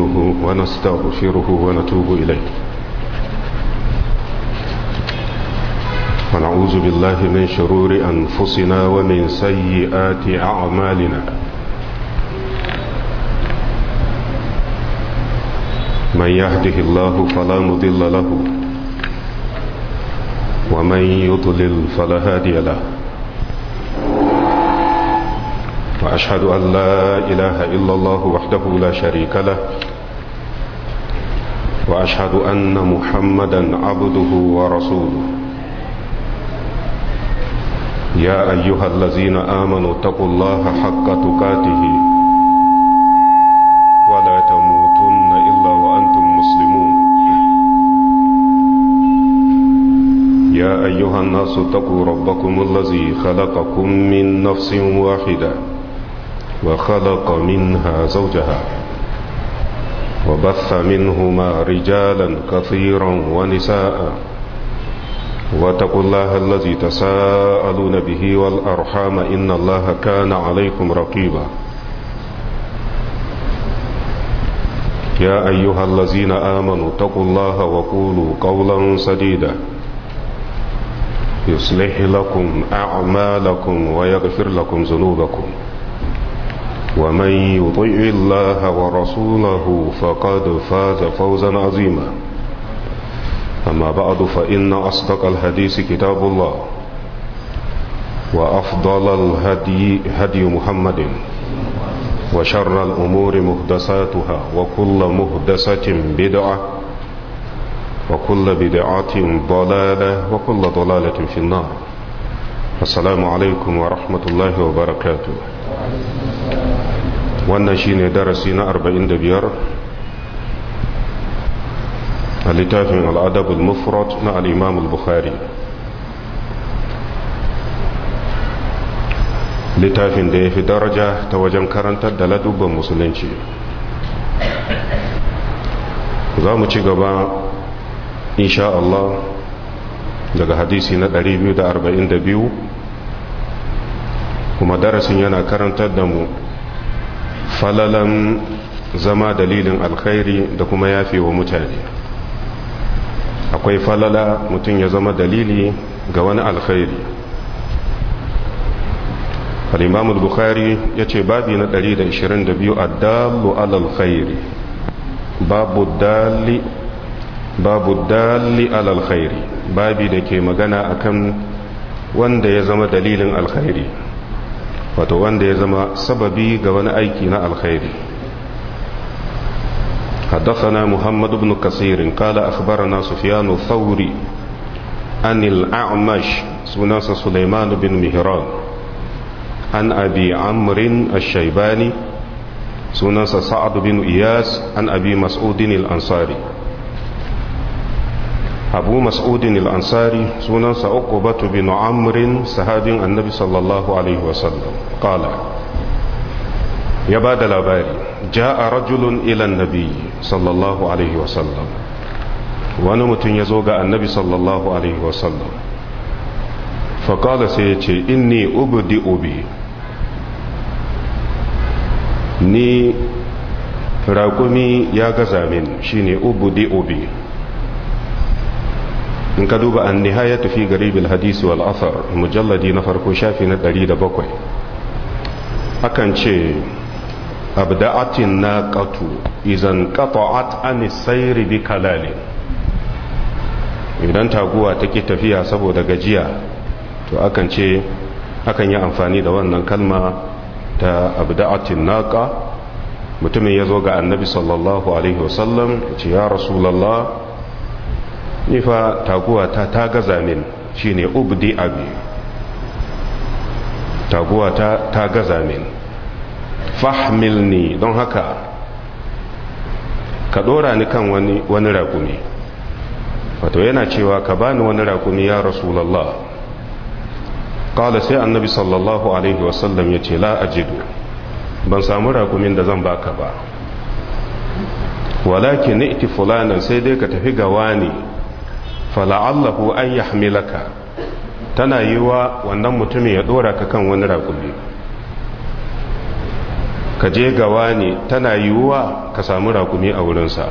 ونستعينه ونستغفره ونتوب إليه ونعوذ بالله من شرور أنفسنا ومن سيئات أعمالنا من يهده الله فلا مضل له ومن يضلل فلا هادي له وأشهد أن لا إله إلا الله وحده لا شريك له وأشهد أن محمدا عبده ورسوله يا أيها الذين آمنوا اتقوا الله حق تقاته ولا تموتن إلا وأنتم مسلمون يا أيها الناس اتقوا ربكم الذي خلقكم من نفس واحدة وخلق منها زوجها وبث منهما رجالا كثيرا ونساء واتقوا الله الذي تساءلون به والأرحام إن الله كان عليكم رقيبا يا أيها الذين آمنوا اتقوا الله وقولوا قولا سديدا يصلح لكم أعمالكم ويغفر لكم ذنوبكم ومن يطيع الله ورسوله فقد فاز فوزا عظيما أما بعد فإن أصدق الحديث كتاب الله وأفضل الهدي هدي محمد وشر الأمور مهدساتها وكل مهدسة بدعة وكل بدعة ضلالة وكل ضلالة في النار السلام عليكم ورحمة الله وبركاته wannan shine darasi na 45 a littafin al'adabul mufrad na al'imam al-bukhari littafin da ya fi daraja ta wajen karantar da ladubban musulunci za mu ci gaba insha Allah daga hadisi na 242 kuma darasin yana karantar da mu falalan zama dalilin alkhairi da kuma yafe wa mutane akwai falala mutum ya zama dalili ga wani alkhairi al-imam al-bukhari ya ce babi na 122 addalu alal khairi babu dali babu dali alal khairi babi da ke magana akan wanda ya zama dalilin alkhairi wato wanda ya zama sababi ga wani aiki na alkhairi حدثنا محمد بن كثير قال أخبرنا سفيان الثوري عن الأعمش سناس سليمان بن مهران عن أبي عمرو الشيباني سناس سعد بن إياس عن أبي مسعود الأنصاري أبو مسعود الأنصاري سناس عقبة بن عمرو صحابي النبي صلى الله عليه وسلم قال ya ba da labari ja a rajulun ilan nabi sallallahu alaihi wasallam wani mutum ya zo ga annabi sallallahu alaihi wasallam faƙala sai ya ce inni ubdi ubi ni raƙumi ya gaza min shine ubdi ubi in ka duba an nihaya tafi garibin hadisi wal athar mujalladi na farko shafi na 107 akan ce abda'atin naqatu idan qata'at an sayri bi kalalin idan taguwa take tafiya saboda gajiya to akan ce akan yi amfani da wannan kalma ta abda'atin naqa mutumin yazo ga annabi sallallahu alaihi wasallam ce ya rasulullah ni fa taguwa ta ta gaza min shine ubdi abi taguwa ta ta gaza min fahmilni don haka ka dora ni kan wani wani rakumi wato yana cewa ka bani wani rakumi ya rasulullah qala sai annabi sallallahu alaihi wasallam yace la ajidu ban samu rakumin da zan baka ba walakin iti fulanan sai dai ka tafi ga wani fala'allahu an yahmilaka tana yiwa wannan mutumin ya dora ka kan wani rakumi ka je gawa ne tana yiwuwa ka samu rakumi a wurinsa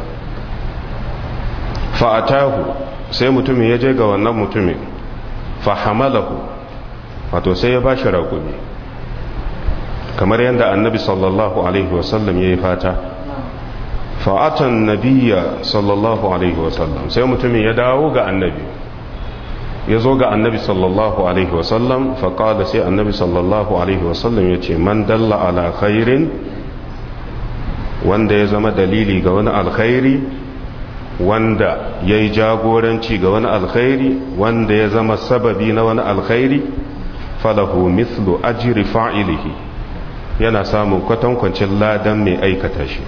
fa'atahu sai mutumin ya je ga wannan mutumin fahamalahu wato sai ya ba shi rakumi kamar yadda annabi sallallahu alaihi wasallam ya yi fata fa'atan nabiya sallallahu alaihi wasallam sai mutumin ya dawo ga annabi ya zo ga annabi sallallahu alaihi wasallam faƙada sai annabi sallallahu alaihi wasallam ya ce man dalla ala khairin wanda ya zama dalili ga wani alkhairi wanda ya yi jagoranci ga wani alkhairi wanda ya zama sababi na wani alkhairi falahu mithlu ajri fa'ilihi yana samun kwatankwancin ladan mai aikata shi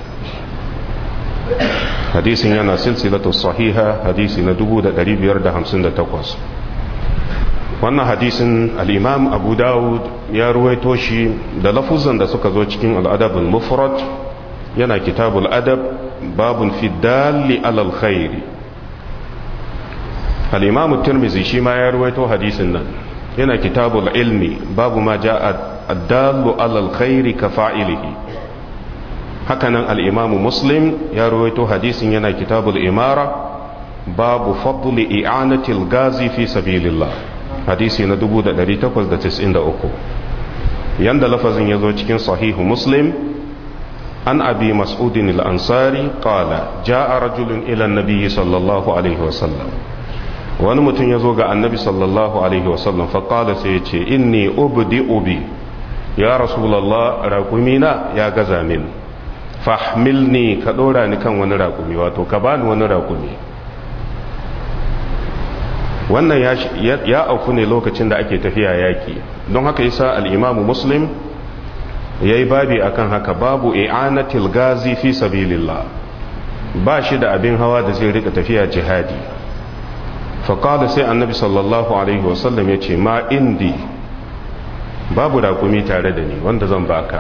hadisin yana silsilatu sahiha hadisi na 1558 wannan hadisin al'imam abu dawud ya ruwaito shi da lafuzan da suka zo cikin al'adabul mufrad yana kitabul adab babun fidali alal khairi al'imam tirmizi shi ma ya ruwaito hadisin nan yana kitabul ilmi babu ma ja addalu alal khairi ka fa'ilihi hakanan al'imamu muslim ya ruwaito hadisin yana kitabul imara babu fadli i'anatil gazi fi sabilillah hadisi na 1893 yanda lafazin ya zo cikin sahihu muslim an abi mas'udin al'ansari ƙala ja'a rajulun ilan nabiyyi sallallahu alaihi wasallam wani mutum ya zo ga annabi sallallahu alaihi wasallam faƙala sai ya ce inni ubdi ubi ya rasulallah raƙumina ya gaza min fahmilni ka ɗora ni kan wani raƙumi wato ka bani wani raƙumi wannan ya auku ne lokacin da ake tafiya yaƙi don haka yasa al'imamu muslim ya yi babi akan haka babu i'anatil gazi fi sabilillah ba shi da abin hawa da zai rika tafiya jihadi faƙada sai annabi sallallahu alaihi wasallam ya ce ma indi babu raƙumi tare da ni wanda zan baka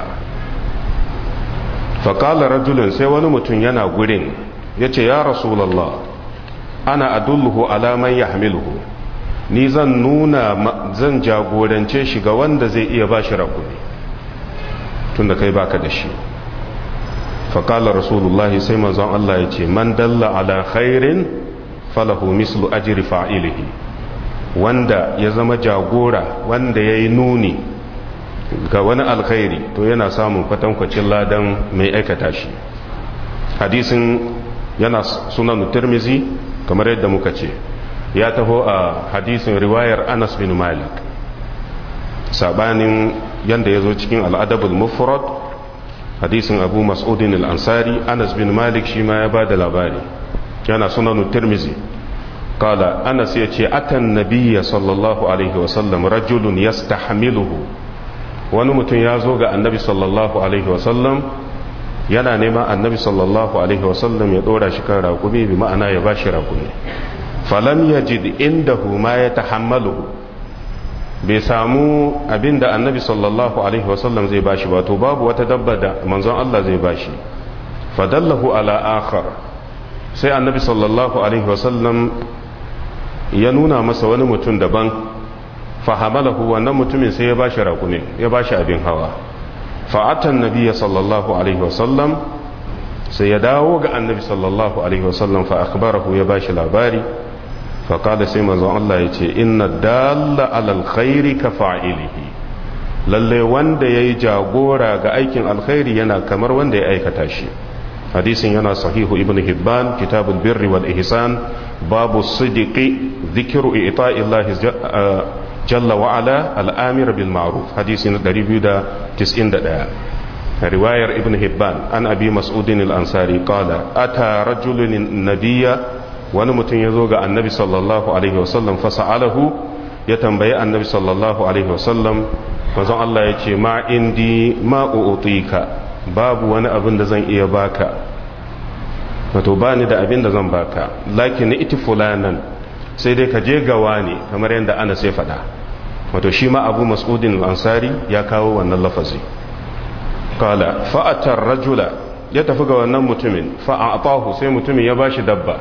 faƙala rajulun sai wani mutum yana gurin ya ce ya rasulallah ana adulluhu alaman ya hamiluhu ni zan nuna zan jagorance shi ga wanda zai iya ba shi rakumi tun da kai baka da shi faƙala rasulullahi sai manzon Allah ya ce man dalla ala khairin falahu mislu ajri fa'ilihi wanda ya zama jagora wanda ya yi nuni ga wani alkhairi to yana samun kwatankwacin ladan mai aikata shi hadisin yana sunan tirmizi kamar yadda muka ce ya taho a hadisin riwayar anas bin malik sabanin yadda ya zo cikin al'adabul mufrad hadisin abu mas'udin al'ansari anas bin malik shi ma ya ba da labari yana sunan tirmizi kala anas ya ce atan nabiya sallallahu alaihi wasallam rajulun yastahmiluhu wani mutum ya zo ga annabi sallallahu alaihi wasallam yana nema annabi sallallahu alaihi wasallam ya dora shi kan raƙumi bi ma'ana ya bashi raƙumi falam yajid indahu ma ya tahammalu bai samu abinda annabi sallallahu alaihi wasallam zai bashi ba to babu wata dabba da manzon Allah zai bashi fadallahu ala akhar sai annabi sallallahu alaihi wasallam ya nuna masa wani mutum daban fahamalahu wannan mutumin sai ya bashi raƙumi ya bashi abin hawa fa'atan nabiya sallallahu alaihi wasallam sai ya dawo ga annabi sallallahu alaihi wasallam fa akhbarahu ya bashi labari fa kada sai manzon Allah ya ce inna dalla alal khairi ka fa'ilihi lalle wanda yayi jagora ga aikin alkhairi yana kamar wanda ya aikata shi hadisin yana sahihu ibnu hibban kitabul birri wal ihsan babu sidiqi dhikru ita'illahi jalla wa'ala al'amir bil ma'ruf hadisi na 291 riwayar ibn hibban an abi mas'udin al-ansari qala ata rajulun nabiyya wani mutum ya zo ga annabi sallallahu alaihi wasallam fasa'alahu ya tambayi annabi sallallahu alaihi wasallam manzon Allah ya ce ma indi ma u'tika babu wani abin da zan iya baka wato bani da abin da zan baka lakin iti fulanan sai dai ka je gawa ne kamar yadda ana sai faɗa wato shi ma abu mas'udin al'ansari ya kawo wannan lafazi kala fa'atar rajula ya tafi ga wannan mutumin fa'atahu sai mutumin ya ba shi dabba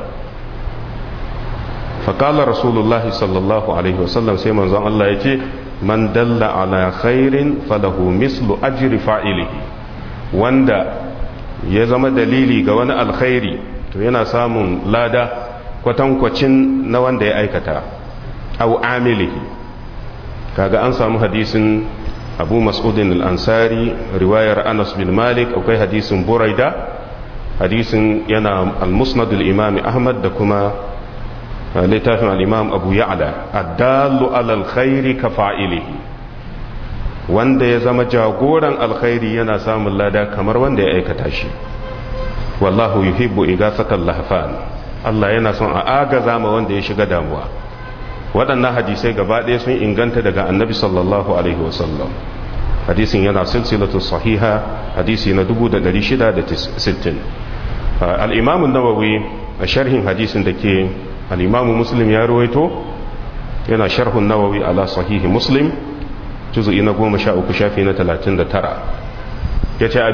faƙala rasulullahi sallallahu alaihi wasallam sai manzon Allah ya ce man dalla ala khairin falahu mislu ajri fa'ilihi wanda ya zama dalili ga wani alkhairi to yana samun lada kwatankwacin na wanda ya aikata au amilihi kaga an samu hadisin abu mas'udin al-ansari riwayar anas bin malik akwai hadisin buraida hadisin yana al-musnad al-imam ahmad da kuma littafin al-imam abu ya'la ad-dallu ala al-khairi ka fa'ilihi wanda ya zama jagoran alkhairi yana samun lada kamar wanda ya aikata shi wallahu yuhibbu igasatal lahfan Allah yana son a agaza ma wanda ya shiga damuwa waɗannan hadisai gaba ɗaya sun inganta daga annabi sallallahu alaihi wasallam hadisin yana silsilatu sahiha hadisi na 660 al-imam an-nawawi a sharhin hadisin da ke al-imam muslim ya ruwaito yana sharhun nawawi ala sahihi muslim juzu'i na goma sha uku shafi na talatin da tara ya ce